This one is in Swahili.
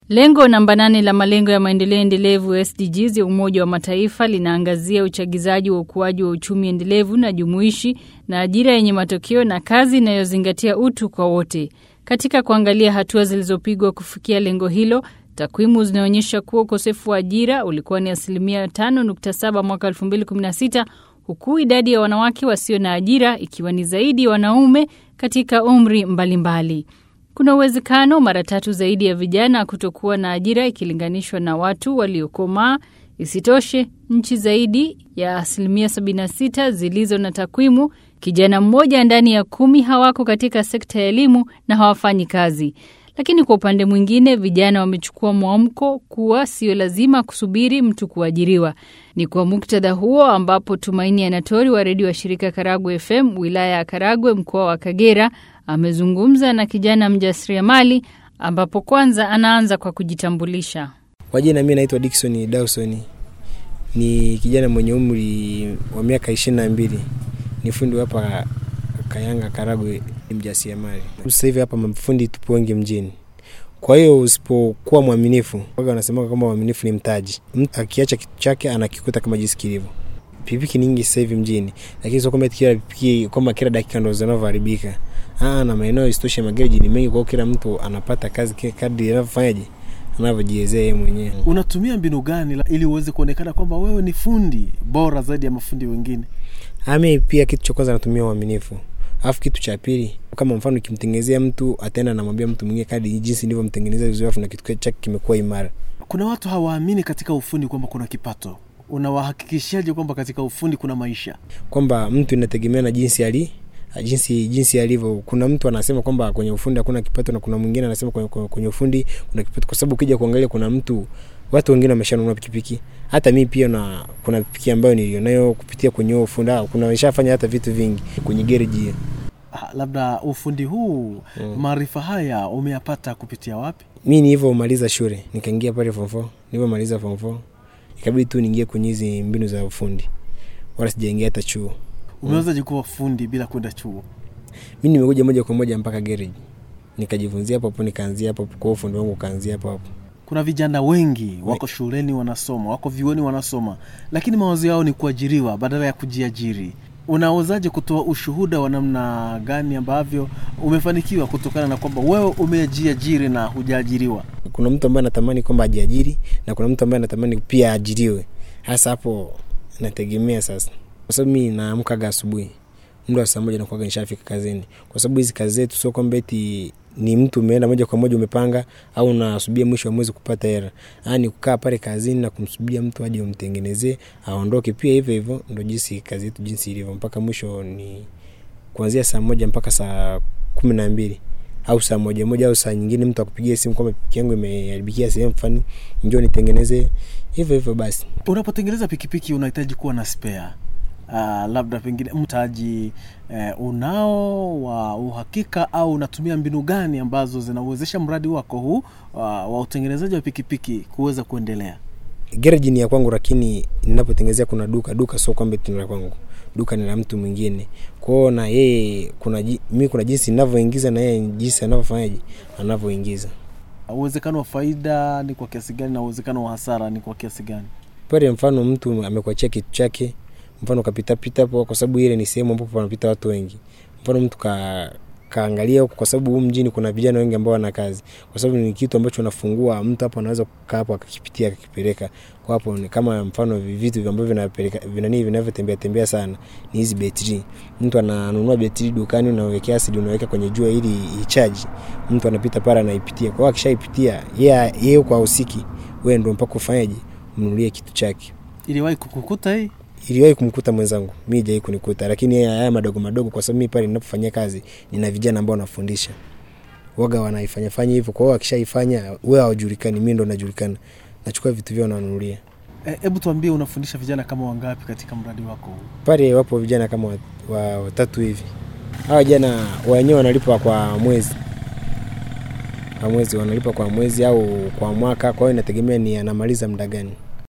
Lengo namba nane la malengo ya maendeleo endelevu SDGs ya Umoja wa Mataifa linaangazia uchagizaji wa ukuaji wa uchumi endelevu na jumuishi na ajira yenye matokeo na kazi inayozingatia utu kwa wote. Katika kuangalia hatua zilizopigwa kufikia lengo hilo, takwimu zinaonyesha kuwa ukosefu wa ajira ulikuwa ni asilimia 5.7 mwaka 2016 huku idadi ya wanawake wasio na ajira ikiwa ni zaidi ya wanaume katika umri mbalimbali mbali. Kuna uwezekano mara tatu zaidi ya vijana kutokuwa na ajira ikilinganishwa na watu waliokomaa. Isitoshe, nchi zaidi ya asilimia 76 zilizo na takwimu, kijana mmoja ndani ya kumi hawako katika sekta ya elimu na hawafanyi kazi. Lakini kwa upande mwingine, vijana wamechukua mwamko kuwa sio lazima kusubiri mtu kuajiriwa. Ni kwa muktadha huo ambapo Tumaini Anatori wa redio wa shirika Karagwe FM wilaya ya Karagwe mkoa wa Kagera amezungumza na kijana mjasiriamali, ambapo kwanza anaanza kwa kujitambulisha. Kwa jina mimi naitwa Dickson Dawson, ni kijana mwenye umri wa miaka ishirini na mbili, ni fundi hapa Kayanga Karagwe, mjasiriamali. Sasa hivi hapa mafundi tupo wengi mjini, kwa hiyo usipokuwa mwaminifu, waga wanasema kwamba mwaminifu ni mtaji. Mtu akiacha kitu chake anakikuta kama jinsi kilivyo. Pikipiki nyingi sasa hivi mjini, lakini sio kwamba kila pikipiki kwamba kila dakika ndo zinavyoharibika. Ah, na maeneo isitoshe magereji ni mengi, kwa kila mtu anapata kazi kadri anavyofanyaje anavyojiwezea yeye mwenyewe. Unatumia mbinu gani ili uweze kuonekana kwamba wewe ni fundi bora zaidi ya mafundi wengine? Ami pia kitu cha kwanza natumia uaminifu. Alafu kitu cha pili, kama mfano ukimtengenezea mtu ataenda namwambia mtu mwingine kadi jinsi nilivyomtengenezea vizuri, afu na kitu chake kimekuwa imara. Kuna watu hawaamini katika ufundi kwamba kuna kipato. Unawahakikishaje kwamba katika ufundi kuna maisha? Kwamba mtu inategemea na jinsi ali jinsi jinsi alivyo. Kuna mtu anasema kwamba kwenye ufundi hakuna kipato, na kuna mwingine anasema kwenye, kwenye ufundi kuna kipato, kwa sababu ukija kuangalia, kuna mtu watu wengine wameshanunua pikipiki. Hata mimi pia na kuna pikipiki ambayo nilionayo kupitia kwenye ufundi, kuna nishafanya hata vitu vingi kwenye gereji. Ah, labda ufundi huu mm. maarifa haya umeyapata kupitia wapi? Mi nilivyomaliza shule nikaingia pale form 4. Nilivyomaliza form 4 ikabidi tu niingie kwenye hizi mbinu za ufundi, wala sijaingia hata chuo. Umewezaje kuwa fundi bila kwenda chuo? Mi nimekuja moja kwa moja mpaka gereji nikajifunzia hapo hapo, nikaanzia hapo kwa ufundi wangu ukaanzia hapo hapo. Kuna vijana wengi wako shuleni wanasoma, wako vyuoni wanasoma, lakini mawazo yao ni kuajiriwa badala ya kujiajiri. Unawezaje kutoa ushuhuda wa namna gani ambavyo umefanikiwa kutokana na kwamba wewe umejiajiri na hujaajiriwa? Kuna mtu ambaye anatamani kwamba ajiajiri na kuna mtu ambaye anatamani pia aajiriwe. Hasa hapo nategemea sasa, kwa sababu mi naamkaga asubuhi muda wa saa moja nakuwaga nishafika kazini, kwa sababu hizi kazi zetu sio kwamba eti ni mtu umeenda moja kwa moja umepanga au unasubia mwisho wa mwezi kupata hela. Ni kukaa pale kazini na kumsubiria mtu aje umtengenezee aondoke. Pia hivyo hivyo ndo jinsi kazi yetu jinsi ilivyo, mpaka mwisho ni kuanzia saa moja mpaka saa kumi na mbili au saa moja moja au saa nyingine mtu akupigia simu kwamba pikipiki yangu imeharibikia sehemu fulani, njoo nitengenezee. Hivyo hivyo basi. Unapotengeneza pikipiki unahitaji kuwa na spare. Uh, labda pengine mtaji uh, unao wa uhakika au unatumia mbinu gani ambazo zinauwezesha mradi wako huu uh, wa utengenezaji wa pikipiki kuweza kuendelea? Gereji ni ya kwangu, lakini ninapotengenezea kuna duka. Duka sio kwamba ni la kwangu, duka ni la mtu mwingine. Kwao na yeye kuna mimi, kuna jinsi ninavyoingiza na yeye jinsi anavyofanyaje, anavyoingiza. Uwezekano wa faida ni kwa kiasi gani na uwezekano wa hasara ni kwa kiasi gani? Pale mfano mtu amekuachia kitu chake mfano kapitapita hapo, kwa sababu ile ni sehemu ambapo wanapita watu wengi. Mfano mtu ka kaangalia huko, kwa sababu huu mjini kuna vijana wengi ambao wana kazi, kwa sababu ni kitu ambacho unafungua mtu hapo anaweza kukaa hapo akakipitia akakipeleka kwa hapo. Ni kama mfano vitu ambavyo vinapeleka vinani vinavyotembea tembea sana ni hizi betri. Mtu ananunua betri dukani, unawekea asidi, unaweka kwenye jua ili ichaji. Mtu anapita pale anaipitia, kwa hiyo akishaipitia yeye yeye kwa usiki, wewe ndio mpaka ufanyaje, mnunulie kitu chake. Iliwahi kukukuta hii? iliwahi kumkuta mwenzangu, mi jai kunikuta, lakini haya madogo madogo, kwa sababu mi pale ninapofanyia kazi nina vijana ambao nafundisha waga wanaifanya fanya hivyo. Kwa hiyo akishaifanya wewe haujulikani, mi ndo najulikana, nachukua vitu vyao nanunulia. Hebu e, tuambie unafundisha vijana kama wangapi katika mradi wako huu? Pale wapo vijana kama watatu wa, wa hivi. Hawa vijana wenyewe wanalipa kwa mwezi kwa mwezi, wanalipa kwa mwezi au kwa mwaka, kwa hiyo inategemea ni anamaliza muda gani.